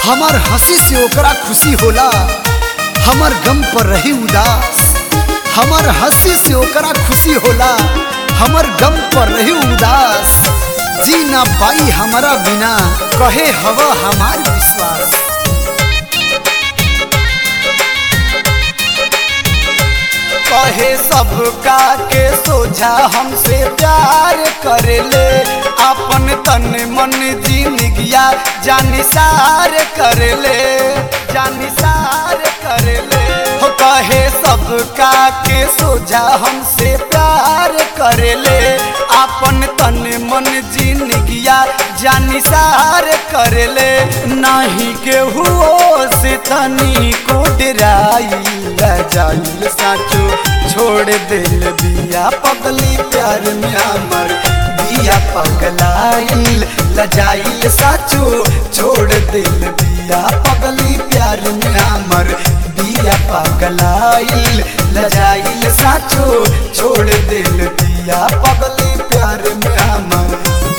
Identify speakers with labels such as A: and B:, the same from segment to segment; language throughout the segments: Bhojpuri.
A: हमार हंसी से ओकरा खुशी होला हमार गम पर रही उदास हमार हंसी से ओकरा खुशी होला हमार गम पर रही उदास जी ना पाई हमारा बिना कहे हवा हमार विश्वास
B: कहे सबका के सोझा हमसे प्यार कर ले अपन तन मन जिंदगिया जानिसार कर ले जानिसार कर ले हो कहे सबका के सोझा हमसे प्यार कर ले अपन तन मन जिंदगिया जानिसार कर ले नहीं केहू से तनी को डराई जाइल साचो छोड़ दिल बिया पगली प्यार में हमर बिया पगलाइल लजाइल साचो छोड़ दिल बिया पगली प्यार में हमर बिया पगलाइल लजाइल साचो छोड़ दिल बिया पगली प्यार में हमर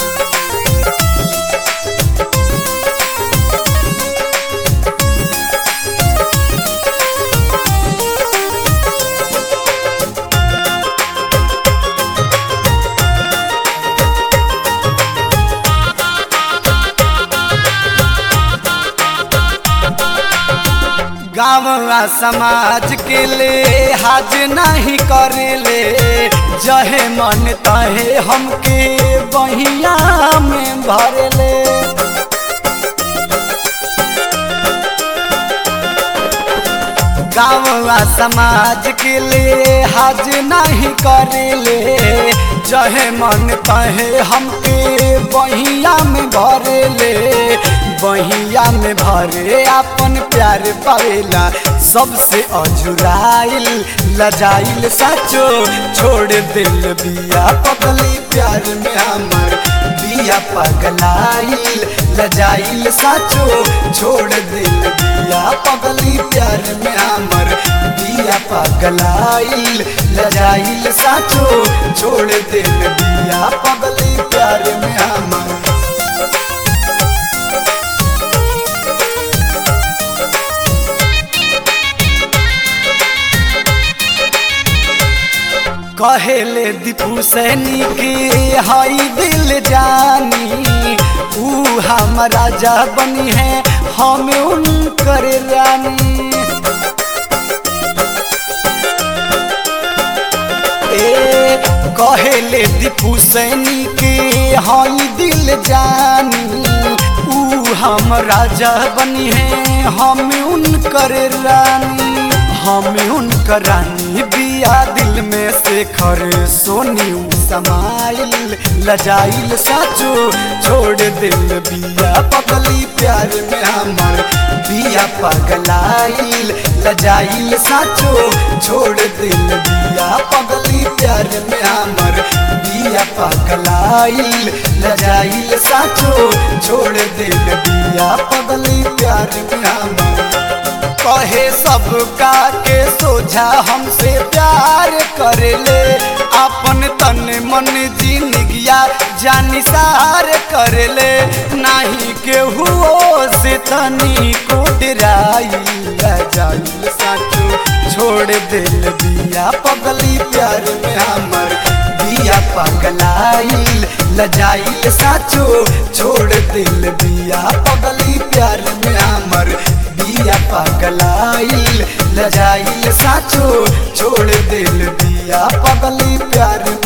B: गाँव समाज के ले हाज नहीं करेले जहे मन तहे हमके बहिया में भरले गाँव समाज के ले हाज नहीं करेले जहे मन तहे हमके बहिया में भरेले बहिया में भरे अपन प्यार पावेला सबसे अजुराइल लजाइल साचो छोड़ दिल बिया पगली प्यार में हमर बिया पगलाइल लजाइल साचो छोड़ दिल बिया पगली प्यार में हमर बिया पगलाइल लजाइल साचो छोड़ दिल बिया पगली प्यार में हमर कहेले दीपू सैनी के हई दिल जानी ऊ हम राजा बनी है हम उनकर रानी ए कहेले दीपू सैनी के हई दिल जानी ऊ हम राजा बनी है हम उनकर रानी हम उनकर रानी बिया दिल में से खर सोनी समाइल लजाइल साचो छोड़ दिल बिया पगली प्यार में हमर बिया पगलाइल लजाइल साचो छोड़ दिल बिया पगली प्यार में हमर बिया पगलाइल लजाइल साचो छोड़ दिल बिया पगली प्यार में हमर कहे सबका के सोझा हमसे प्यार कर ले अपन तन मन जिंदगिया जानिसार कर ले नहीं केहू से तनी को डराई जाइल साचो छोड़ दिल बिया पगली प्यार में हमर बिया पगलाइल लजाइल साचो छोड़ दिल बिया पगली प्यार में हमर बिया पगलाइल लजाइल साचो छोड़ दिल बिया पगली प्यार